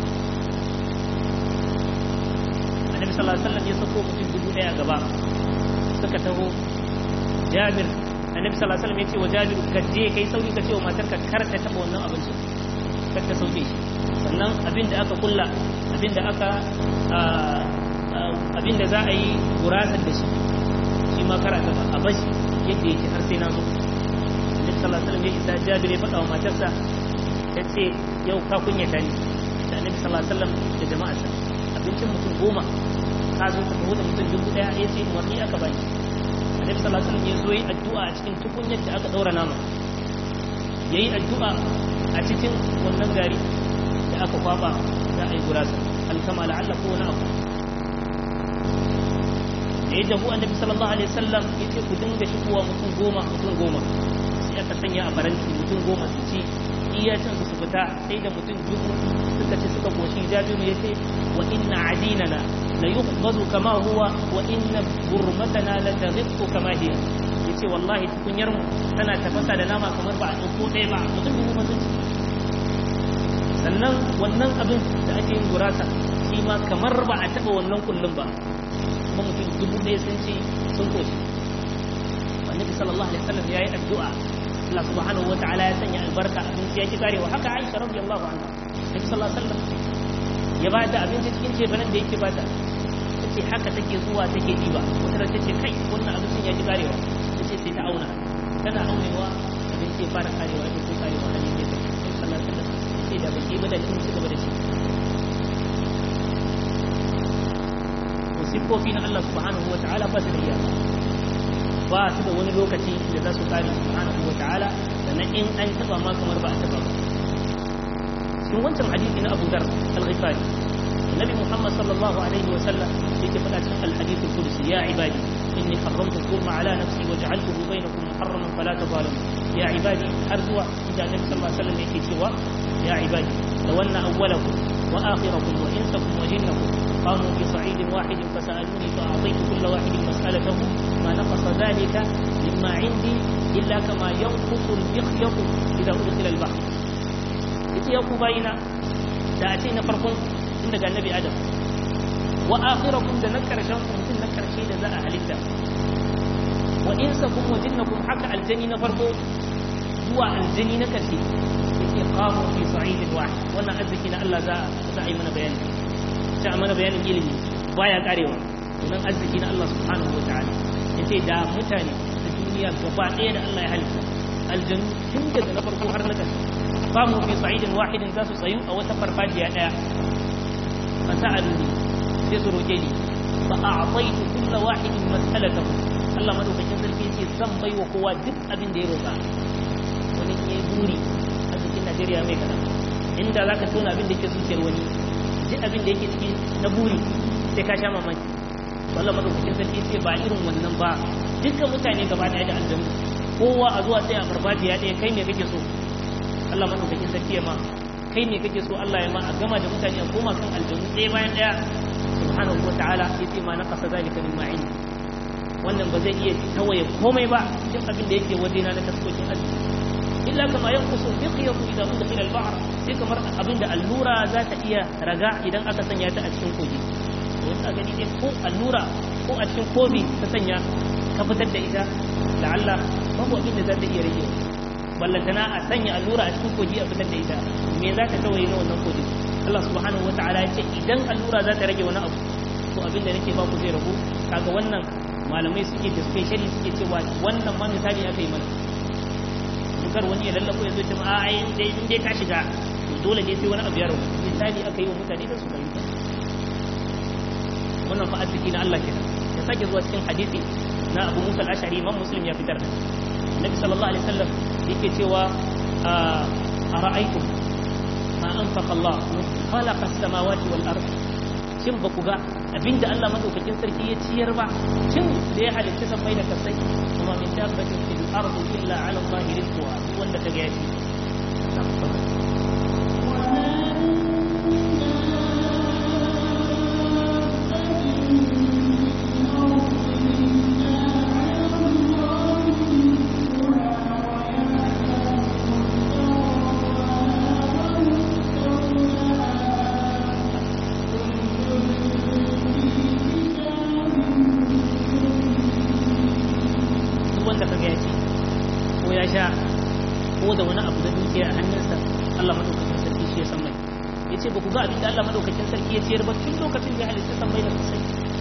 [SPEAKER 1] annabi sallallahu alaihi wasallam ya sako mutum dubu daya gaba suka taho jabir annabi sallallahu alaihi wasallam ya ce wa jabir ka je kai sauri ka ce wa matarka kar ta taba wannan abinci kar ta sauke shi sannan abin da aka kulla abin da aka abin da za a yi gurasar da shi shi ma kar a taba a bashi yadda yake har sai na zo annabi sallallahu alaihi wasallam ya isa jabir ya faɗa wa matarsa ta ce yau ka kunyata ni da annabi sallallahu alaihi wasallam da jama'arsa abincin mutum goma ka zo ka taho da mutum dubu daya ya ce umarni aka bani annabi sallallahu alaihi wasallam ya zo yi addu'a a cikin tukunyar da aka daura nama yayi addu'a a cikin wannan gari da aka kwaba da ai gurasa alkama la'alla ko wani abu da ya jahu annabi sallallahu alaihi wasallam ya ce ku dinga shigowa mutum goma mutum goma sai aka sanya a faranti mutum goma su ci iya cin su fita sai da mutum dubu suka ci suka koshi jabiru ya ce wa inna adinana la yuqbadu kama huwa wa inna burmatana la taghiqu kama hiya yace wallahi tukunyar mu tana tafasa da nama kamar ba a dauko ɗaya ba mutum dubu ba sun sannan wannan abin da ake yin gurasa shi ma kamar ba a taɓa wannan kullum ba kuma mutum dubu ɗaya sun ci sun koshi annabi sallallahu alaihi wasallam yayi addu'a Allah subhanahu wata'ala ya sanya albarka abinci ya ki karewa haka Aisha radiyallahu anha Nabi sallallahu alaihi wasallam ya ba ta abinci cikin cefanen da yake bata tace haka take zuwa take diba wata ran tace kai wannan abincin ya ki karewa tace sai ta auna tana aunewa abinci ya fara karewa da ko karewa hali ne ta sallallahu alaihi wasallam sai da baki ba da kin ci gaba da shi sifofi na Allah subhanahu wata'ala ba su da iyaka ba su da wani lokaci da za su kare subhanahu wa ta'ala sannan in an taba ma kamar ba a taba ba cikin wancan hadisi na Abu Dharr al-Ghifari Nabi Muhammad sallallahu alaihi wa sallam yake faɗa cikin al-hadith al-qudsi ya ibadi inni harramtu dhulma ala nafsi wa ja'altuhu bainakum muharraman fala tadhalimu ya ibadi har zuwa inda Nabi sallallahu alaihi wa sallam yake cewa ya ibadi law anna awwalakum wa akhirakum wa insakum wa jinnakum قاموا في صعيد واحد فسألوني فأعطيت كل واحد مسألته ما نقص ذلك مما عندي إلا كما ينقص المخيط إذا أدخل البحر ita ya ku bayina da a ce na farkon tun daga annabi adam wa akhirakum da na karshen ku mutum na karshe da za a halitta wa insakum wa jinnakum haka aljani na farko zuwa aljani na karshe yake qamu fi sa'idin wahid wannan arziki na Allah za a yi mana bayani ta mana bayanin ilimi baya karewa wannan arziki na Allah subhanahu wa ta'ala yace da mutane da duniya gaba ɗaya da Allah ya halitta aljanu tun daga na farko har na karshe qamu fi sa'idin wahidin za su tsayu a wata farfajiya daya fa sa'aluni sai su roke ni fa a'taitu kullu wahidin mas'alatahu Allah madaukakin sarki yace zan bai wa kowa duk abin da ya roka wani ne buri a cikin Najeriya mai kana inda zaka tona abin da yake zuciyar wani duk abin da yake ciki na buri sai ka sha mamaki Allah madaukakin sarki yace ba irin wannan ba dukkan mutane gaba daya da aljanna kowa a zuwa sai a farfajiya daya kai me kake so Allah madaukakin sarki ya ma kai ne kake so Allah ya ma a gama da mutane a koma kan aljannu ɗaya bayan ɗaya subhanahu wataala yace ma naqasa zalika min ma'in wannan ba zai iya tawaye komai ba cikin abin da yake wajena na taskokin arziki illa kama yanqusu biqiyatu idza udkhila al-ba'r sai kamar abin da allura za ta iya raga idan aka sanya ta a cikin kogi to wanda gani dai ko allura ko a cikin kofi ta sanya ka fitar da ita da Allah babu abin da za ta iya rage ballantana a sanya allura a cikin kogi a fitar da ita me za ta tawaye na wannan kogi Allah subhanahu wataala ya ce idan allura za ta rage wani abu to abin da nake ba ku zai ragu kaga wannan malamai suke da specially suke cewa wannan ma misali aka yi mana kar wani ya lallako ya zo ta ma ai dai in dai ka shiga to dole ne sai wani abu ya ragu misali aka yi wa mutane da su fahimta wannan fa arziki na Allah kenan ya sake zuwa cikin hadisi na Abu Musa al-Ash'ari Imam Muslim ya fitar da Nabi sallallahu alaihi wasallam yake cewa a ra'aytum ma anfaqa Allah khalaqa as-samawati wal ard shin ba ku ga abinda Allah madaukakin sarki ya ciyar ba shin da ya halitta san mai da kasai kuma min dabbatin fil ardi illa ala Allah rizquha wanda kaga ya ci wanda kaga ya ci ko ya sha ko da wani abu da dukiya a hannunsa Allah madaukakin sarki shi ya san mai ya ce ba ku ga abin da Allah madaukakin sarki ya ciyar ba tun lokacin da ya halitta san mai da sosai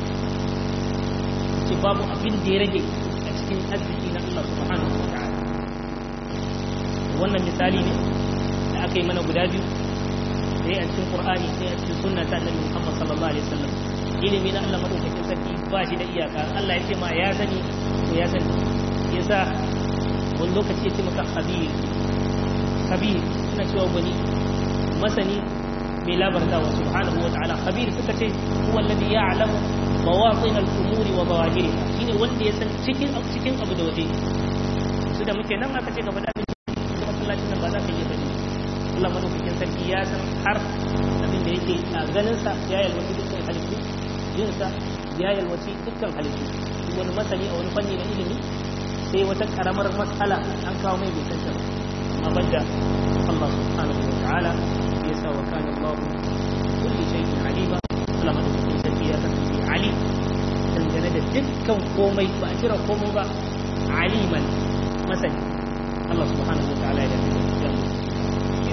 [SPEAKER 1] ce babu abin da ya rage a cikin arziki na Allah subhanahu wa ta'ala wannan misali ne da aka yi mana guda biyu sai a cikin Qur'ani sai a cikin sunna ta Annabi Muhammad sallallahu alaihi wasallam ilimi na Allah madaukakin sarki ba shi da iyaka Allah ya ce ma ya sani to ya sani yasa wani lokaci ya ce maka khabir khabir suna cewa wani masani mai labarta wa subhanahu wa ta'ala khabir suka ce huwa alladhi ya'lamu mawatin al-umuri wa zawahiriha shine wanda ya san cikin cikin abu da waje su da muke nan aka ce gaba da abin da masallacin nan ba za ka iya sani Allah madaukakin sarki ya san har abin da yake a ganin sa ya yalwaci dukkan halittu yin sa ya yalwaci dukkan halittu wani masani a wani fanni na ilimi sai wata karamar matsala an kawo mai bai santa amma banda Allah subhanahu wa ta'ala ya sa wa kana Allah kulli shay'in alima Allah madaukakin sarki ya kasance ali dangane da dukkan komai ba a kira komai ba aliman masani Allah subhanahu wa ta'ala ya dace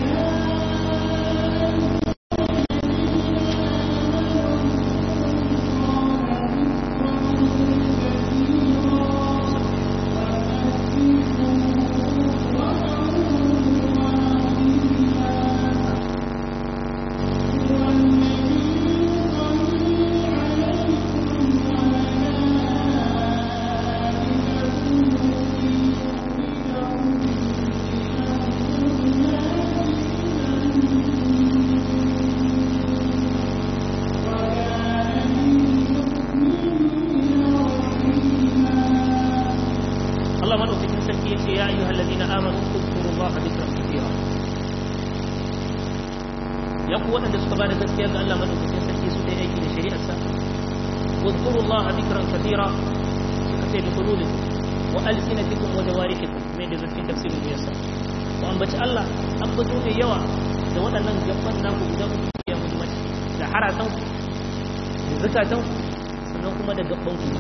[SPEAKER 1] Allah madaukakin sarki ya ce ya ayyuhal ladina amanu zkurullaha dhikran kathira ya ku waɗanda suka bada gaskiya ga Allah madaukakin sarki su dai aiki da shari'arsa zkurullaha dhikran kathira suka ce bi qulubikum wa alsinatikum wa jawarihikum mai da zafin tafsirin yasa ku ambaci Allah ambato mai yawa da waɗannan gaban naku guda uku ya muhimmanci da haratan ku da zakatan ku sannan kuma da gaban ku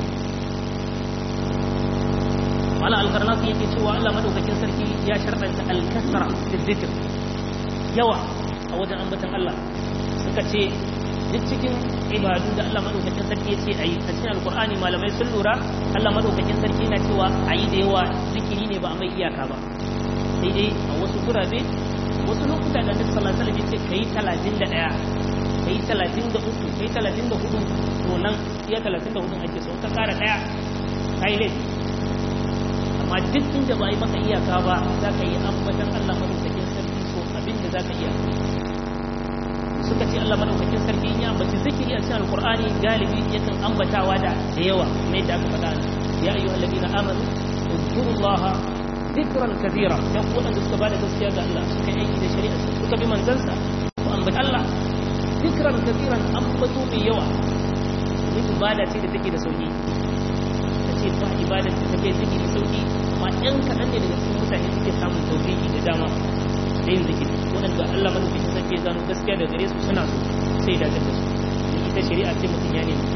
[SPEAKER 1] wala alkarnasu yake cewa Allah madaukakin sarki ya sharɗanta alkasra da zikir yawa a wajen ambatan Allah suka ce duk cikin ibadu da Allah madaukakin sarki ya ce a yi a cikin alkur'ani malamai sun lura Allah madaukakin sarki yana cewa a yi da yawa zikiri ne ba a mai iyaka ba sai dai a wasu gurabe wasu lokuta da Annabi sallallahu alaihi wasallam ya ce kai 31 kai 33 kai 34 to nan iya 34 ake so ka kara daya kai laifi amma duk inda ba yi maka iyaka ba za ka yi ambatan Allah madaukakin sarki so abin da za ka iya suka ce Allah madaukakin sarki in ya ambaci zikiri a cikin alkur'ani galibi yakan ambatawa da da yawa mai da aka faɗa ya ayyuhal ladina amanu uzkurullaha dhikran kathira ya ku wadanda suka bada gaskiya ga Allah suka yi aiki da shari'a suka bi manzansa ku ambaci Allah dhikran kathiran ambato mai yawa ni ibada ce da take da sauki ce ba ibadar ta tafiya zikiri sauki amma ɗan kaɗan ne daga cikin mutane suke samun tauhidi da dama da yin zikiri waɗanda Allah madaukakin sarki ya gano gaskiya da gare su suna so sai da da su ita shari'a ce mutum ya nemi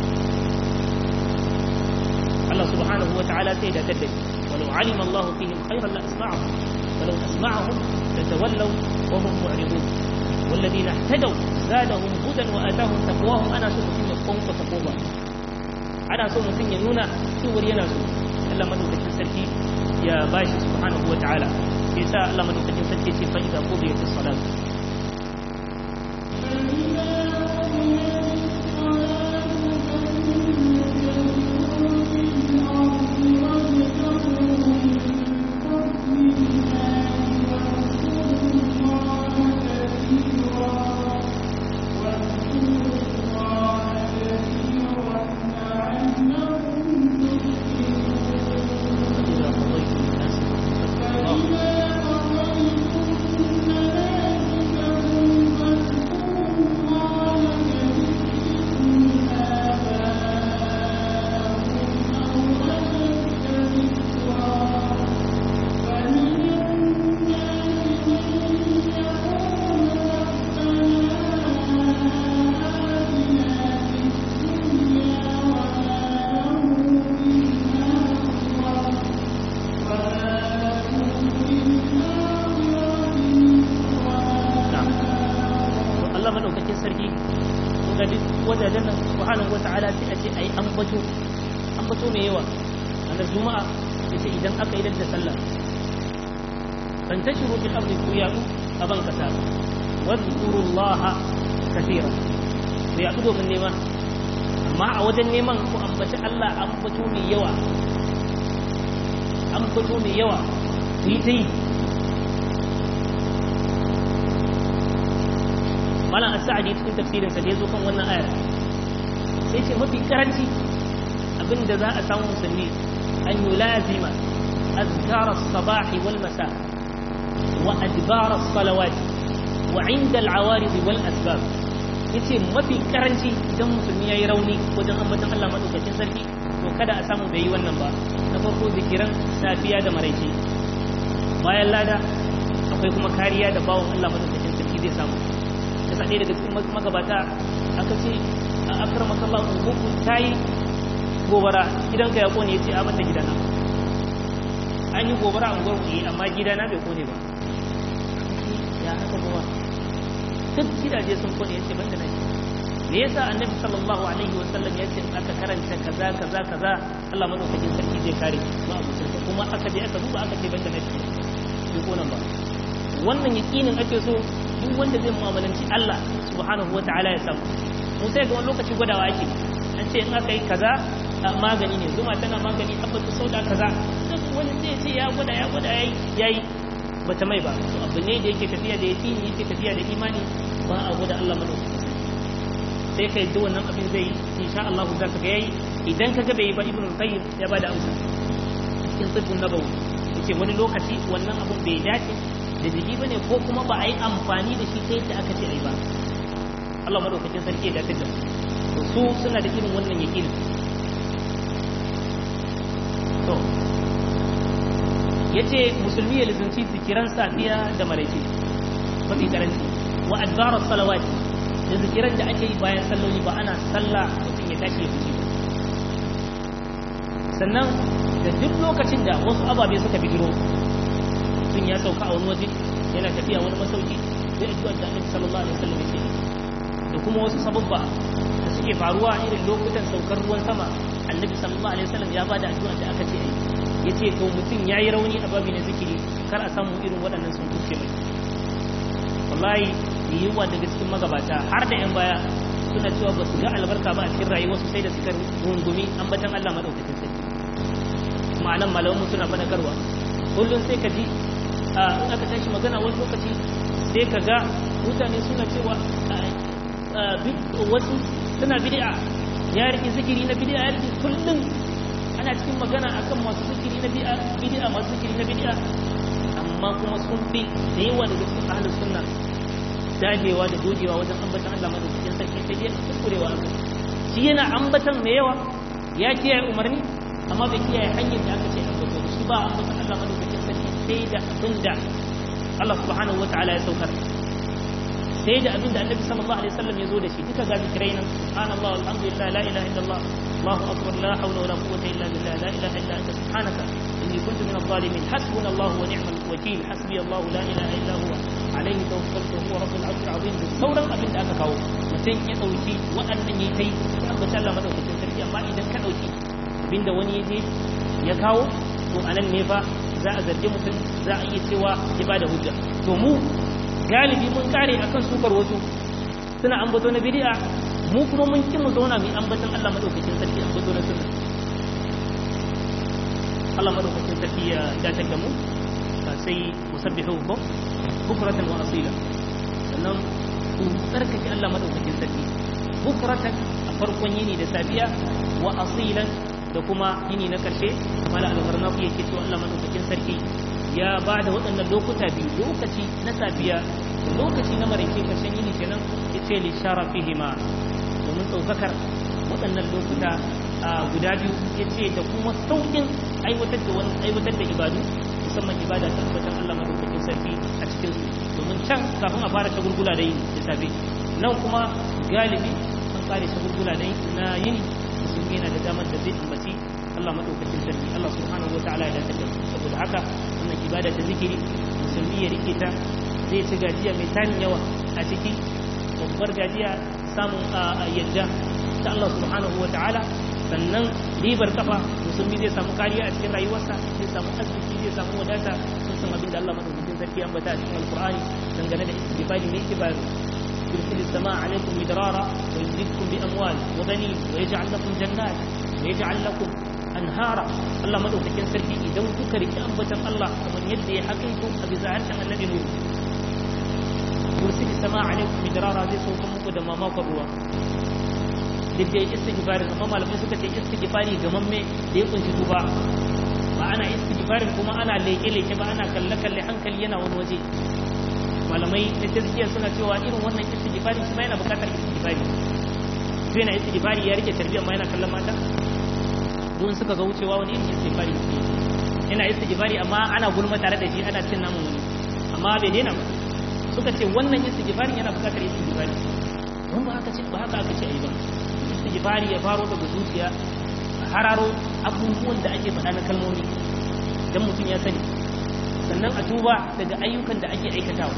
[SPEAKER 1] Allah subhanahu wa ta'ala sai da da walau alim Allah fihim khairan la asma'ahum walau asma'ahum latawallaw wa hum mu'ridun والذين اهتدوا زادهم هدى وآتاهم تقواهم أنا سوف يقوم فتقوى ana so mutum ya nuna cewar yana so Allah madaukakin sarki ya bashi subhanahu wa ta'ala sai sa Allah madaukakin sarki ce fa idza qudiyatis salat فانتشروا في الأرض ويعدوا أبن كساب واذكروا الله كثيرا ويعدوا من نيمان ما أود النيمان وأنبت الله أنبتوا من يوى أنبتوا من يوى ويتي malam as-sa'di cikin tafsirin sa da yazo kan wannan aya sai ce mafi karanci abinda za a samu musulmi an yulazima azkar as-sabah wal masa وأدبار الصلوات وعند العوارض والأسباب yace mafi karanci idan musulmi yayi rauni wajen ambatan Allah madaukakin sarki to kada a samu bai yi wannan ba na farko zikiran safiya da maraice bayan lada akwai kuma kariya da bawon Allah madaukakin sarki zai samu yasa ɗaya daga cikin magabata aka ce a akramaka Allah unguku tayi gobara gidanka ya kone yace a mata gidana an yi gobara a unguwar ku amma gidana bai kone ba ya haka kuma duk gidaje sun kone yace banda nan me yasa annabi sallallahu alaihi wa sallam yace aka karanta kaza kaza kaza Allah madaukakin sarki zai kare ma abucin kuma aka je aka duba aka ce banda nan bai kona ba wannan yakinin ake so duk wanda zai mu'amalanci Allah subhanahu wataala ya samu mu sai ga wani lokaci gwadawa ake an ce in aka yi kaza magani ne zuma tana magani tabbata sauda kaza duk wani zai ce ya gwada ya gwada yayi yayi bata mai ba to abu ne da yake tafiya da yaqini yake tafiya da imani ba a gwada Allah madaukakin sai kai da wannan abin zai insha Allah za ka ga yayi idan ka ga bai ba ibnu qayyim ya bada amsa cikin tsibbin nabawi yace wani lokaci wannan abun bai dace da jiki bane ko kuma ba a yi amfani da shi ta yadda aka ce ai ba Allah madaukakin sarki ya dace da su su suna da irin wannan yakin to yace musulmi ya lizinci zikiran safiya da maraice mafi karanci wa adbar salawati da zikiran da ake yi bayan salloli ba ana sallah mutum ya tashi ya fice sannan da duk lokacin da wasu ababe suka bijiro mutum ya sauka a wani waje yana tafiya wani masauki zai addu'a da Annabi sallallahu alaihi wasallam yake da kuma wasu sababba da suke faruwa irin lokutan saukar ruwan sama Annabi sallallahu alaihi wasallam ya bada addu'a da aka ce ai yace to mutum yayi rauni a babi na zikiri kar a samu irin waɗannan sun kuce mai wallahi yiwuwa daga cikin magabata har da yan baya suna cewa ba su ga albarka ba a cikin rayuwarsu sai da suka rungumi ambatan Allah madaukakin sarki ma'anan malamanmu suna fadakarwa kullum sai ka ji in aka tashi magana wani lokaci sai ka ga mutane suna cewa wasu suna bid'a ya rike zikiri na bid'a ya rike kullum ana cikin magana akan masu zikiri na bid'a masu zikiri na bid'a amma kuma sun fi da yawa daga cikin ahlus sunna dagewa da dogewa wajen ambatan Allah madaukakin sarki sai dai kukurewa shi yana ambatan mai yawa ya kiyaye umarni amma bai kiyaye hanyar da aka ce ambato shi ba ambatan Allah madaukakin sarki sai da abinda Allah subhanahu wataala ya saukar sai da abinda Annabi sallallahu alaihi wasallam ya zo da shi duka ga zikirai nan subhanallah alhamdulillah la ilaha illallah Allahu akbar la hawla wala quwwata illa billah la ilaha illa anta subhanaka inni kuntu min adh-dhalimin hasbuna Allah wa ni'mal wakeel hasbi Allah la ilaha illa huwa alaihi tawakkaltu huwa rabbul arshil azim da sauran abin da aka kawo mutum ya dauki waɗannan yayi tai ya ambata Allah madaukakin sarki amma idan ka dauki abinda wani ya je ya kawo to anan ne fa za a zargi mutum za a iya cewa ya bada hujja to mu galibi mun kare akan sukar wasu suna ambato na bid'a mu kuma mun ki mu zauna mu ambaton Allah madaukakin sarki ambato na sunna Allah madaukakin sarki ya dace da mu sai musabbihu ko bukratan wa asila sannan ku tsarkake Allah madaukakin sarki bukratan a farkon yini da safiya wa asilan da kuma yini na karshe mala al-gharnafi yake cewa Allah madaukakin sarki ya ba da waɗannan lokuta biyu lokaci na safiya da lokaci na maraice karshen yini kenan yace li sharafihima domin ɗaukakar waɗannan lokuta guda biyu yace da kuma sauƙin aiwatar da wani aiwatar da ibadu musamman ibada ta tabbatar Allah madaukakin sarki a cikin su domin can kafin a fara shagulgula da yini da safe nan kuma galibi an kare shagulgula da na yini musulmi yana da damar da zai ambaci Allah madaukakin sarki Allah subhanahu wataala ya dace da saboda haka wannan ibada ta zikiri musulmi ya rike ta zai ci gajiya mai tarin yawa a ciki babbar gajiya samun yadda ta Allah subhanahu wataala sannan ribar kafa musulmi zai samu kariya a cikin rayuwarsa zai samu arziki zai samu wadata sun san abin da Allah madaukakin sarki ya ambata a cikin alqur'ani dangane da istighfari ne yake bayar يرسل السماء عليكم مدرارا ويمددكم باموال وبنين ويجعل لكم جنات ويجعل لكم انهارا الله مدوكين سركي idan kuka riki ambatan Allah kamar yadda ya hakaito a bisa harshen annabi nuhu yursil السماء عليكم مدرارا zai sauka muku da mamakon ruwa duk da istighfari amma malamai suka ce istighfari gamamme da ya kunshi tuba ba ana istighfarin kuma ana leke-leke ba ana kalle-kalle hankali yana wani waje malamai na tazkiya suna cewa irin wannan istighfari shi ma yana bukatar istighfari to yana istighfari ya rike tarbiyyar ma yana kallon mata don suka ga wucewa wani irin istighfari yana istighfari amma ana gulma tare da shi ana cin namun wani amma bai daina ba suka ce wannan istighfari yana bukatar istighfari don ba haka ce ba haka aka ce ai ba istighfari ya faro daga zuciya hararo abubuwan da ake faɗa na kalmomi dan mutum ya sani sannan a duba daga ayyukan da ake aikatawa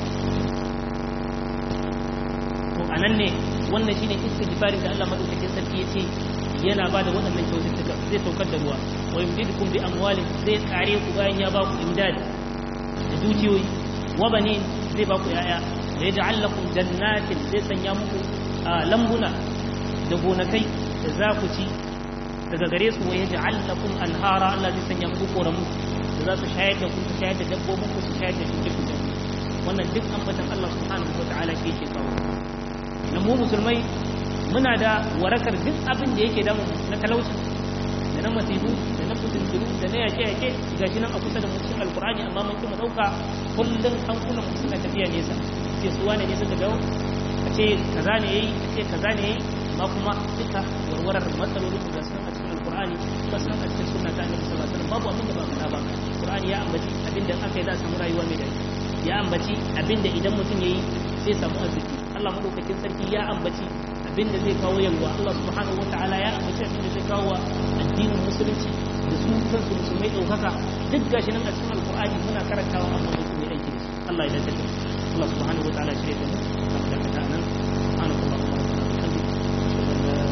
[SPEAKER 1] to anan ne wannan shine istighfarin da Allah madaukakin sarki yace yana bada waɗannan kyaututtuka zai saukar da ruwa wa yumdidukum bi amwalin zai kare ku bayan ya ba ku imdad da dukiyoyi wa banin zai ba ku yaya da yaj'al lakum jannatin zai sanya muku lambuna da gonakai da za ku ci daga gare su wa yaj'al lakum anhara Allah zai sanya muku koramu da za su shayar da ku su shayar da dabbobin ku su shayar da shuke shuke wannan duk ambatan Allah subhanahu wataala ke yake kawo na mu musulmai muna da warakar duk abin da yake damu na talauci da na masifu da na fitintunu da na yake yake gashi nan a kusa da mutum alkur'ani amma mun kuma dauka kullum an kuna mu suna tafiya nesa ce su wane ne suka dawo a ce kaza ne yayi a ce kaza ne yayi amma kuma duka warwarar matsalolin da sun a cikin alkur'ani ba sun a cikin sunna ta annabi sallallahu alaihi wasallam babu abin da ba faɗa ba alkur'ani ya ambaci abin da aka yi za a samu rayuwa mai daɗi ya ambaci abin da idan mutum yayi sai samu arziki Allah madaukakin sarki ya ambaci abin da zai kawo yalwa Allah subhanahu wataala ya ambaci abin da zai kawo addinin musulunci da su kansu musulmai ɗaukaka duk gashi nan a cikin alkur'ani muna karantawa amma mutum ya aiki da su Allah ya dace da Allah subhanahu wataala shi ne da mu kamar da kata nan subhanallahi wa bihamdihi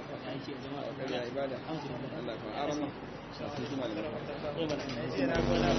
[SPEAKER 2] ibada Allah ka arama shafi kuma da